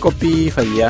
qophii fayyaa.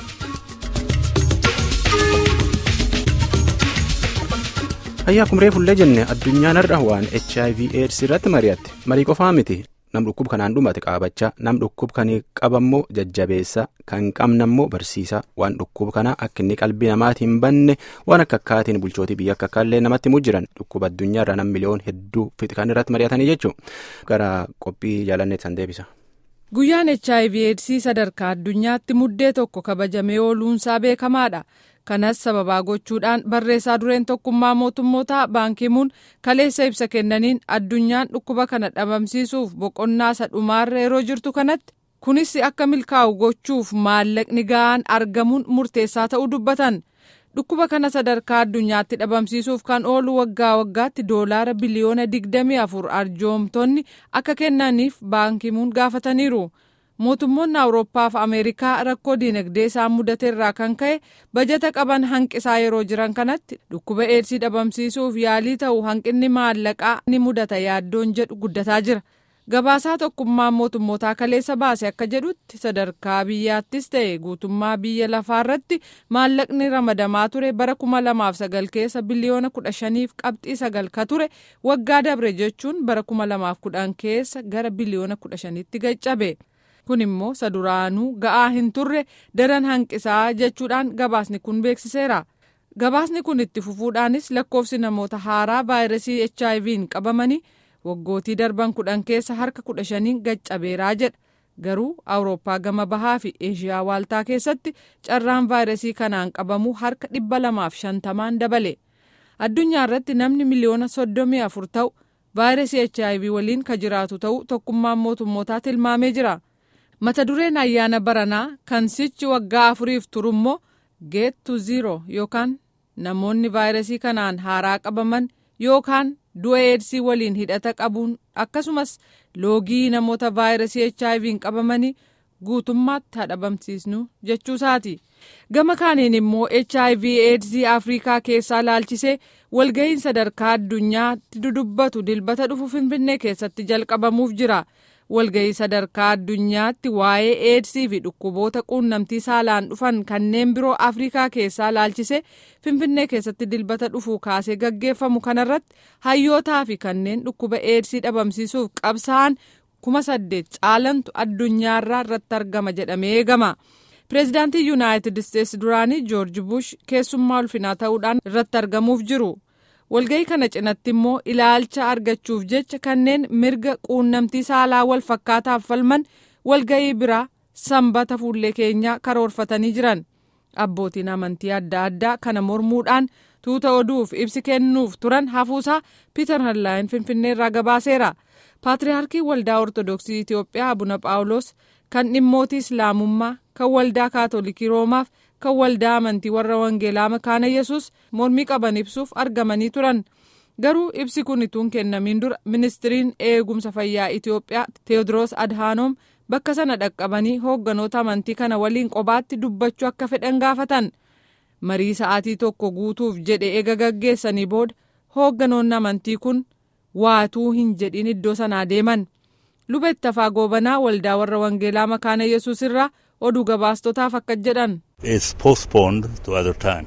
fayyaa kumree fullee jenne addunyaan har'a waan hiv aids irratti mari'atte marii qofaa miti nam dhukkub kanaan dhumate qaabachaa nam dhukkub kan qabammoo jajjabeessa kan qabnammoo barsiisa waan dhukkub kana akka inni qalbii namaatiin banne waan akka akkaatiin bulchootii biyya akka akkaallee namatti mujjiran dhukkuba addunyaa irraa nam miliyoon hedduu kan irratti mari'atanii jechuun gara qophii jaalanneet san deebisa. Guyyaan HIV AIDS sadarkaa addunyaatti muddee tokko kabajamee ooluunsaa beekamaadha. Kanas sababaa gochuudhaan barreessaa dureen tokkummaa mootummootaa baankimuun kaleessa ibsa kennaniin addunyaan dhukkuba kana dhabamsiisuuf boqonnaa isa dhumaarra yeroo jirtu kanatti kunis akka milkaa'u gochuuf maallaqni ga'aan argamuun murteessaa ta'uu dubbatan. Dhukkuba kana sadarkaa addunyaatti dhabamsiisuuf kan oolu waggaa waggaatti doolaara biliyoona 24 arjoomtonni akka kennaniif baankimuun gaafataniiru. mootummoonni awurooppaa fi ameerikaa rakkoo diinagdee isaan mudate irraa kan ka'e bajata qaban hanqisaa yeroo jiran kanatti dhukkuba eedsii dhabamsiisuuf yaalii ta'u hanqinni maallaqaa ni mudata yaaddoon jedhu guddataa jira gabaasaa tokkummaa mootummootaa kaleessa baase akka jedhutti sadarkaa biyyaattis ta'e guutummaa biyya lafaarratti maallaqni ramadamaa ture bara kuma lamaaf sagal keessa biliyoona kudha shaniif qabxii sagal ka ture waggaa dabre jechuun bara kuma lamaaf kudhan keessa gara biliyoona kudha shanitti gaccabe. kun immoo saduraanuu ga'aa hin turre daran hanqisaa jechuudhaan gabaasni kun beeksiseera gabaasni kun itti fufuudhaanis lakkoofsi namoota haaraa vaayirasii HIV'n qabamanii waggootii darban kudhan keessa harka kudha shaniin gaccabeeraa jedha garuu awurooppaa gama bahaa fi eeshiyaa waaltaa keessatti carraan vaayirasii kanaan qabamuu harka dhibba lamaaf shantamaan dabale addunyaa irratti namni miliyoona soddomii afur ta'u vaayirasii HIV waliin ka jiraatu ta'uu tokkummaan mootummootaa tilmaamee jira. mata dureen ayyaana baranaa kan sichi waggaa afuriif turummoo geet to zero yookaan namoonni vaayirasii kanaan haaraa qabaman yookaan du'a eedsii waliin hidhata qabuun akkasumas loogii namoota vaayirasii HIV'n qabamanii guutummaatti hadhabamsiisnu jechuusaati. gama kaaniin immoo HIV eedsii afrikaa keessaa laalchisee walga'iin sadarkaa addunyaatti dudubbatu dilbata dhufu finfinnee keessatti jalqabamuuf jira. walga'ii sadarkaa addunyaatti waa'ee eedsii fi dhukkuboota quunnamtii saalaan dhufan kanneen biroo afrikaa keessaa laalchisee finfinnee keessatti dilbata dhufuu kaasee gaggeeffamu kanarratti hayyootaa fi kanneen dhukkuba eedsii dhabamsiisuuf qabsaa'an kuma saddeet caalantu addunyaarraa irratti argama jedhamee eegama. pireezidaantii yuunaayitid isteetsi duraanii joorji bush keessummaa ulfinaa ta'uudhaan irratti argamuuf jiru. walga'ii kana cinatti immoo ilaalcha argachuuf jecha kanneen mirga quunnamtii saalaa wal fakkaataaf falman walga'ii biraa sanbata fuullee keenyaa karoorfatanii jiran abbootiin amantii adda addaa kana mormuudhaan tuuta oduuf ibsi kennuuf turan hafuusaa piiter hanlaayin finfinneerraa gabaaseera paatriyaarkii waldaa ortodoksii itiyoophiyaa abuna phaawulos kan dhimmootii islaamummaa kan waldaa kaatolikii roomaaf kan waldaa amantii warra wangeelaa makaana yesus mormii qaban ibsuuf argamanii turan garuu ibsi kun ituun kennamiin dura ministiriin eegumsa fayyaa itiyoophiyaa teewodiroos adhaanoom bakka sana dhaqqabanii hoogganoota amantii kana waliin qobaatti dubbachuu akka fedhan gaafatan marii sa'aatii tokko guutuuf jedhe eega gaggeessanii booda hoogganoonni amantii kun waatuu hin jedhin iddoo sanaa deeman luba ittafaa goobanaa waldaa warra wangeelaa makaana yesus irraa oduu gabaastotaaf akka jedhan. is postponed to other time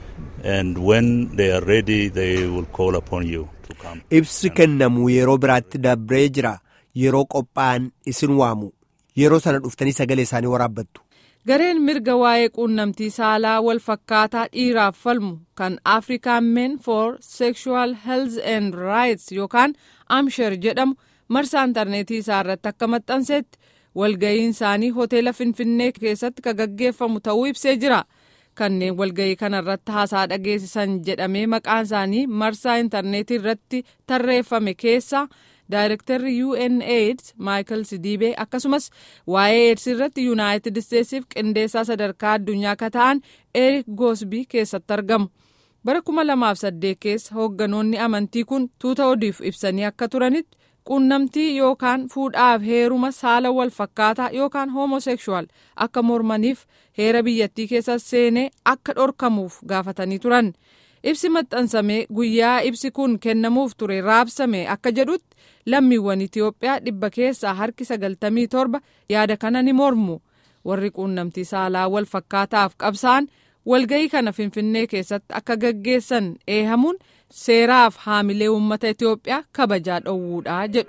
and when they are ready they will call upon you to come. Ibsi kennamu yeroo biraatti dabree jira yeroo qophaa'an isin waamu yeroo sana dhuftanii sagalee isaanii waraabbattu. Gareen mirga waa'ee quunnamtii saalaa wal fakkaataa dhiiraaf falmu kan African Men for Sexual Health and Rights yookaan Amshar jedhamu marsaa intarneetii isaa irratti akka maxxanseetti walga'iin isaanii hoteela finfinnee keessatti kan gaggeeffamu ta'uu ibsee jira kanneen walga'ii kanarratti haasaa dhageessisan jedhamee maqaan isaanii marsaa intarneetii irratti tarreeffame keessa daayirektarri UNAIDS Michael Sidiibee akkasumas waa'ee AIDS irratti yuunaayitid isteetsiif qindeessaa sadarkaa addunyaa ka ta'an Eric Gosbii keessatti argamu. bara 2008 keessa hoogganoonni amantii kun tuuta odiif ibsanii akka turanitti quunnamtii yookaan fuudhaaf heeruma saala wal fakkaataa yookaan homosekshuwaal akka mormaniif heera biyyattii keessa seenee akka dhorkamuuf gaafatanii turan ibsi maxxansamee guyyaa ibsi kun kennamuuf ture raabsame akka jedhutti lammiiwwan itiyoophiyaa dhibba keessaa harki sagaltamii torba yaada kana ni mormu warri quunnamtii saalaa wal fakkaataaf qabsaan walga'ii kana finfinnee keessatti akka gaggeessan eehamuun seeraaf haamilee uummata Itoophiyaa kabajaa dhowwuudha jedhu.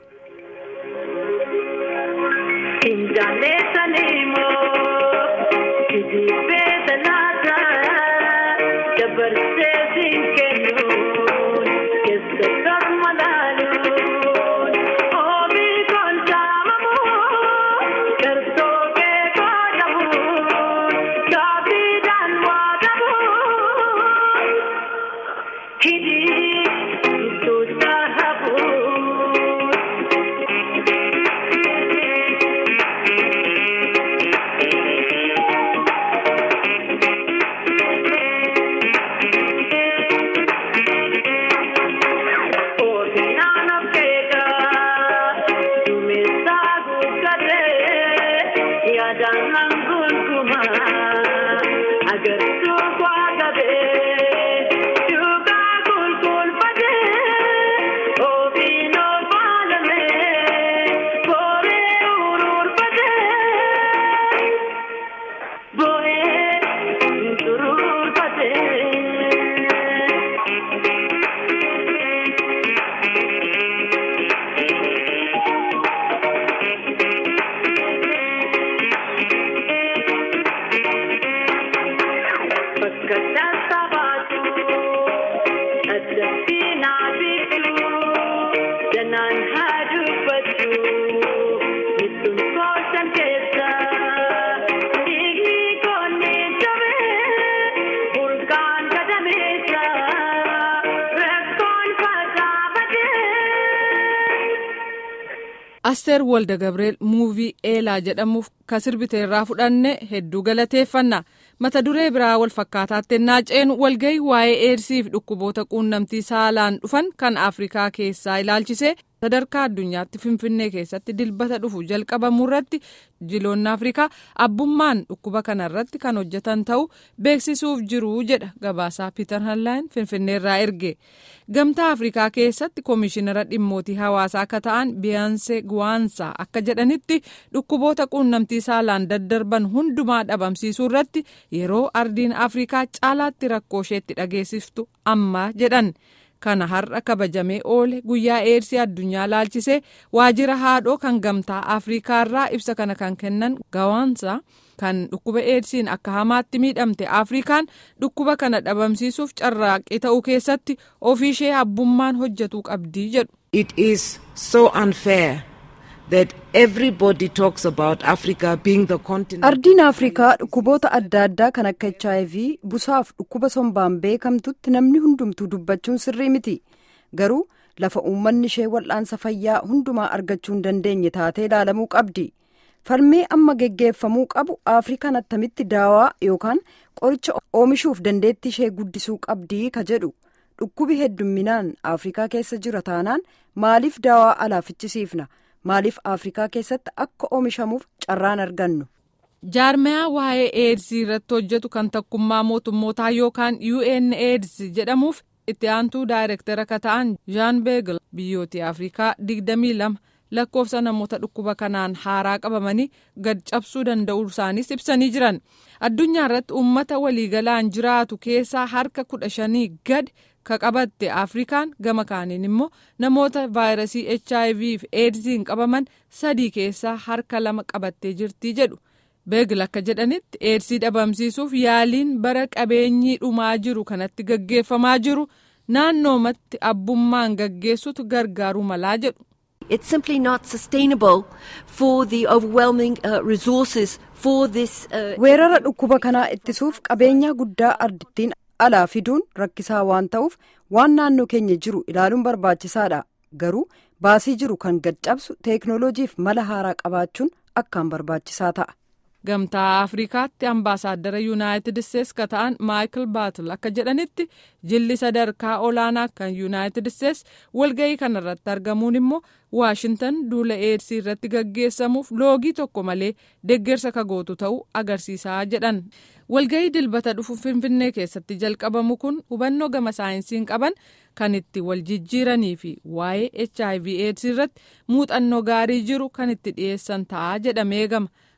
asteer walda gabreel muuvii eelaa jedhamuuf ka sirbite irraa fudhanne hedduu galateeffanna mata duree biraa wal fakkaataatti naaceen walgahii waa'ee eedsiif dhukkuboota quunnamtii saalaan dhufan kan afrikaa keessaa ilaalchisee sadarkaa addunyaatti finfinnee keessatti dilbata dhufu jalqabamuu irratti jiloonni afrikaa abbummaan dhukkuba kana irratti kan hojjetan ta'uu beeksisuuf jiru jedha gabaasaa piiter hanlaayin finfinneerraa erge gamtaa afrikaa keessatti koomishinara dhimmootii hawaasaa akka ta'an biyaansee guwaansaa akka jedhanitti dhukkuboota quunnamtii saalaan daddarban hundumaa dhabamsiisuu irratti yeroo ardiin afrikaa caalaatti rakkoo isheetti dhageessiftu amma jedhan. kana har'a kabajamee oole guyyaa eedsii addunyaa laalchisee waajjira haadhoo kan gamtaa afriikaarraa ibsa kana kan kennan gawaansa kan dhukkuba eedsiin akka hamaatti miidhamte afrikaan dhukkuba kana dhabamsiisuuf carraaqqii ta'uu keessatti ofiishee abbummaan hojjetuu qabdii jedhu. It is so unfair. that everybody talks about Africa being the continent. Ardiin Afrikaa dhukkuboota adda addaa kan akka HIV busaaf dhukkuba sombaan beekamtutti namni hundumtuu dubbachuun sirrii miti. Garuu lafa uummanni ishee wal'aansa fayyaa hundumaa argachuu hin dandeenye taatee ilaalamuu qabdi. Falmii amma geggeeffamuu qabu Afrikaan attamitti daawaa yookaan qoricha oomishuuf dandeettii ishee guddisuu qabdii ka jedhu. Dhukkubi heddumminaan Afrikaa keessa jira taanaan maaliif daawaa alaa fichisiifna? maaliif afrikaa keessatti akka oomishamuuf carraan argannu. jaarmayaa waa'ee eedsii irratti hojjetu kan tokkummaa mootummootaa yookaan UNAIDS jedhamuuf itti aantuu daayirektara akka ta'an jaan beegel biyyoota afrikaa 22 lakkoofsa namoota dhukkuba kanaan haaraa qabamanii gad cabsuu danda'uu isaaniis ibsanii jiran addunyaa irratti uummata waliigalaan jiraatu keessaa harka kudha shanii gad. ka qabatte afrikaan gama kaaniin immoo namoota vaayirasii hiv fi eedsiin qabaman sadii keessaa harka lama qabattee jirti jedhu beegil akka jedhanitti eedsii dhabamsiisuuf yaaliin bara qabeenyii dhumaa jiru kanatti gaggeeffamaa jiru naannoomatti abbummaan gaggeessutu gargaaruu malaa jedhu. It's simply not sustainable for the overwhelming uh, resources for this. Uh, weerara dhukkuba kanaa ittisuuf qabeenya guddaa ardittiin alaa fiduun rakkisaa waan ta'uuf waan naannoo keenya jiru ilaaluun barbaachisaadha garuu baasii jiru kan gad cabsu teeknooloojiif mala haaraa qabaachuun akkaan barbaachisaa ta'a. gamtaa afrikaatti ambaasaaddara yuunaayitid isteetsi ka ta'an maayikil baatul akka jedhanitti jilli sadarkaa olaanaa kan yuunaayitid isteetsi walga'ii kanarratti argamuun immoo waashintan duula eedsii irratti gaggeessamuuf loogii tokko malee deeggarsa kagootu ta'uu agarsiisaa jedhan walga'ii dilbata dhufu finfinnee keessatti jalqabamu kun hubannoo gama saayinsiin qaban kan itti wal jijjiiranii fi waa'ee hiv eedsii irratti muuxannoo gaarii jiru kan itti dhiyeessan ta'a jedhamee gama.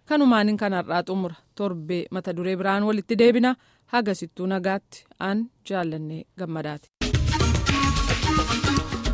kanumaan kanarraa xumura torbee mata duree biraan walitti deebina hagasittuu nagaatti aan jaallannee gammadaati.